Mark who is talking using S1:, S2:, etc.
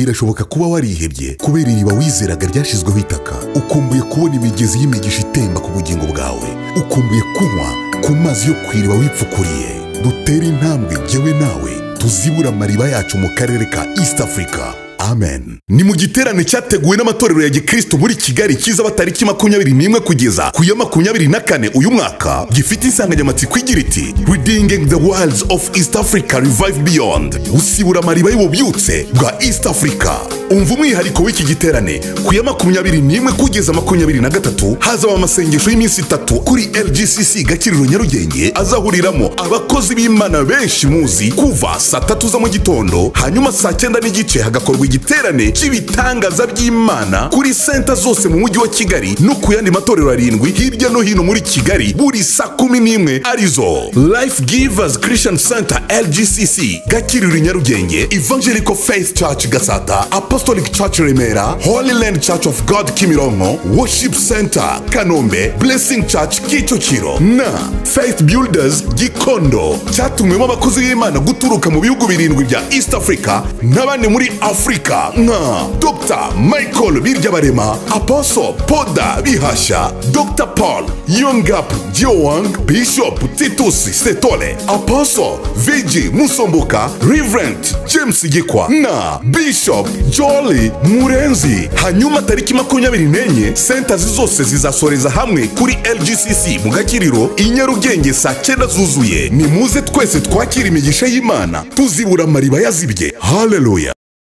S1: birashoboka kuba warihebye kubera iriba wizeraga ryashyizweho itaka ukumbuye kubona imigezi y'imigisha itemba ku bugingo bwawe ukumbuye kunywa ku mazi yo ku iriba wipfukuriye dutere intambwe jyewe nawe tuzibura amariba yacu mu karere ka east africa amen ni mu giterane cyateguwe n'amatorero ya gikristo muri kigali kizaba tariki makumyabiri n'imwe kugeza ku ya makumyabiri na kane uyu mwaka gifite insanganyamatsiko igira iti redeeming the wilds of east africa revive beyond usibura amariba y'ububyutse bwa east africa umva umwihariko w'iki giterane ku ya makumyabiri n'imwe kugeza makumyabiri na gatatu hazaba amasengesho y'iminsi itatu kuri rgcc gakiriro nyarugenge azahuriramo abakozi b'imana benshi muzi kuva saa tatu za mu gitondo hanyuma saa cyenda n'igice hagakorwa igiterane cy'ibitangaza by'imana kuri senta zose mu mujyi wa kigali no ku yandi matorero arindwi hirya no hino muri kigali buri saa kumi n'imwe arizo life givers christian center rgcc gakiriro nyarugenge evangelical faith church gasata apostolic church remera holy land church of god kimironko worship center kanombe blessing church kicukiro na faith builders gikondo cyatumwemo abakozi b'imana guturuka mu bihugu birindwi bya east africa n'abandi muri afurika nka dr michael biryabarema apostle poda bihasha dr paul yongap jiowang bishop titus setole apostle vigi musomboka reverend james gikwa na bishop jolly murenzi hanyuma tariki makumyabiri n'enye sentazi zose zizasoreza hamwe kuri rgcc mu gakiriro i nyarugenge saa cyenda zuzuye nimuze twese twakira imigisha y'imana tuzibura amariba yazibye haleluya